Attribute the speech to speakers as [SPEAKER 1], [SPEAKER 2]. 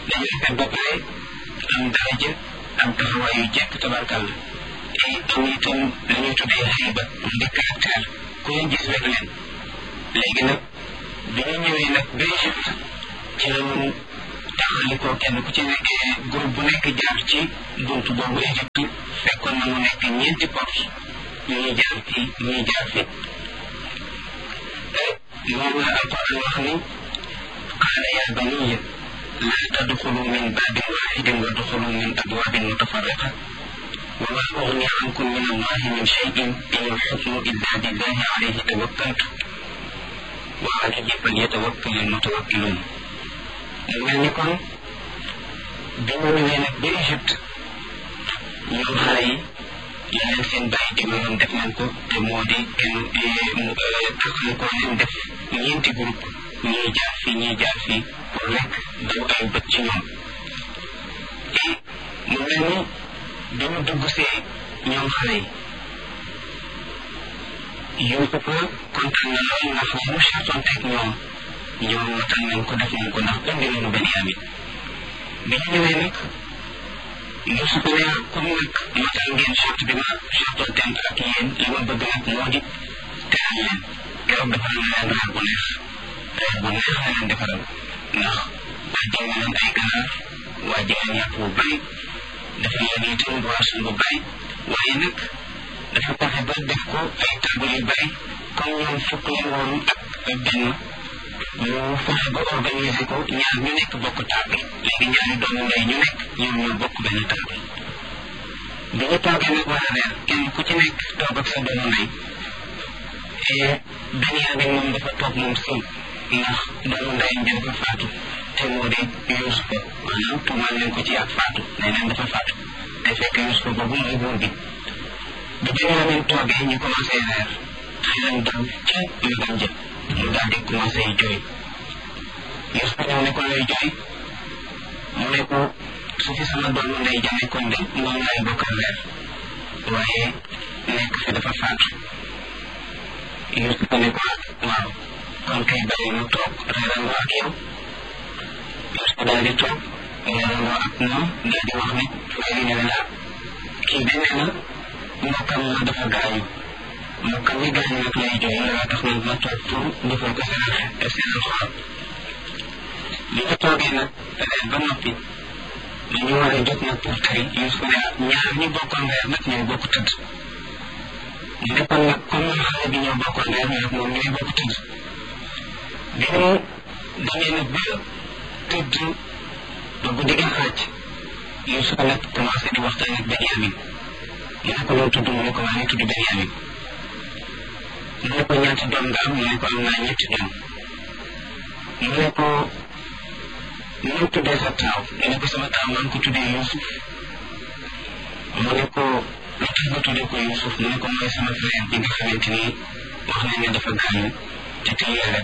[SPEAKER 1] dañu rafet ba pare am daraja am taxawaay yu jekk tabarkàlla te am itam li ñuy tuddee xayba mu di caractère ku leen gis rek leen léegi nag bi ñu ñëwee nag ba Égypte ci la ñu taxali ko kenn ku ci nekk groupe bu nekk jaar ci buntu boobu Égypte fekkoon na mu nekk ñeenti porte ñuy jaar fii ñuy jaar fii moom la alquran wax ni qaala yaa baniya laa tadxulu min baabin waaxidin wa duxulu min abwaabin mutafarriqa wa maa ugni ankum min allahi min cheyin in alxukmu illa billahi alayhi tawakkaltu wa ala llahi falyatawakkal almutawakkiluun mu mel ni kon bi ñu ñëwee nag ba Égypte ñoom xale yi yeneen seen bàyyi digaloon def nañ ko te moo di kenn taxal ko leen def ñeenti groupe ñii jaar fii ñii jaar fii pour rek daw ay bët ci ñoom te mu mel ni bi ñu dugg see ñoom xale yi Yuusufa kontaan na lool ndax li mu chartoon teg ñoom ñoom matal nañ ko def nañ ko ndax indi nañu Benyamin bi ñu ñëwee nag Yuusuf ne comme nag matal ngeen charte bi ma chartoon teen ak yéen li ma bëgg nag moo di teral leen keroog defal na leen reer bu neex reer bu neex la leen defaral ndax wàjjal na leen ay ganaar wàjjal leen yàpp bu bari dafa leen itam boisson bu bari waaye nag dafa fexe ba def ko ay table yu bari comme ñoom fukk leen woon ak benn mu fexe ba organiser ko ñaar ñu nekk bokk table léegi ñaari doomu ndey ñu nekk ñoom ñoo bokk benn table bi ñu toogee nag war a reer kenn ku ci nekk toog ak sa doomu ndey Benyamin moom dafa toog moom sim ndax doomu ndeyam ji dafa faatu te moo di Yuusufa maanaam tuumaal leen ko ci ak faatu nee neen dafa faatu te fekk Yuusufa boobu mooy buur bi bi Benyamin toogee ñu commencé reer xelam dal ca magam jë mu daal di commencé jooy Yuusufa ñëw ne ko lay jooy mu ne ko su fi sama doomu ndey ja nekkoon de moom laay bokkal reer waaye nekk fi dafa faatu Yuusufa ne ko waaw kon kay bàyyi mu toog reerandoo ak yow Yuusufa daal di toog reerandoo ak moom daal di wax ne léegi ne la kii de nee na mbokkam ma dafa gaañu mbokkam mi gaañu nag lay jooy looloo tax nag ma toog pour defal ko seen seen xool li ñu toogee nag reer ba noppi dañu war a jóg nag pour tari Yuusufa ne ñaar ñu bokkoon reer nag ñoo bokk tëdd mu nekkoon nag comme xale bi ñoo bokkoon reer nag moom ñooy bokk tëdd bi mu demee nag ba tëdd ba guddi gi xaaj Yuusufa nag commencé di waxtaan ak Benyamin mu ne ko loo tudd mu ne ko maa ngi tudd Benyamin mu ne ko ñaata doom nga am mu ne ko am naa ñetti doom mu ne ko mu tuddee sa taaw mu ne ko sama taaw maa ngi ko tuddee Yuusuf mu ne ko lu tax nga tuddee ko Yuusuf mu ne ko mooy sama frère bi nga xamante ni wax nañ ne dafa gaañu te tey yàlla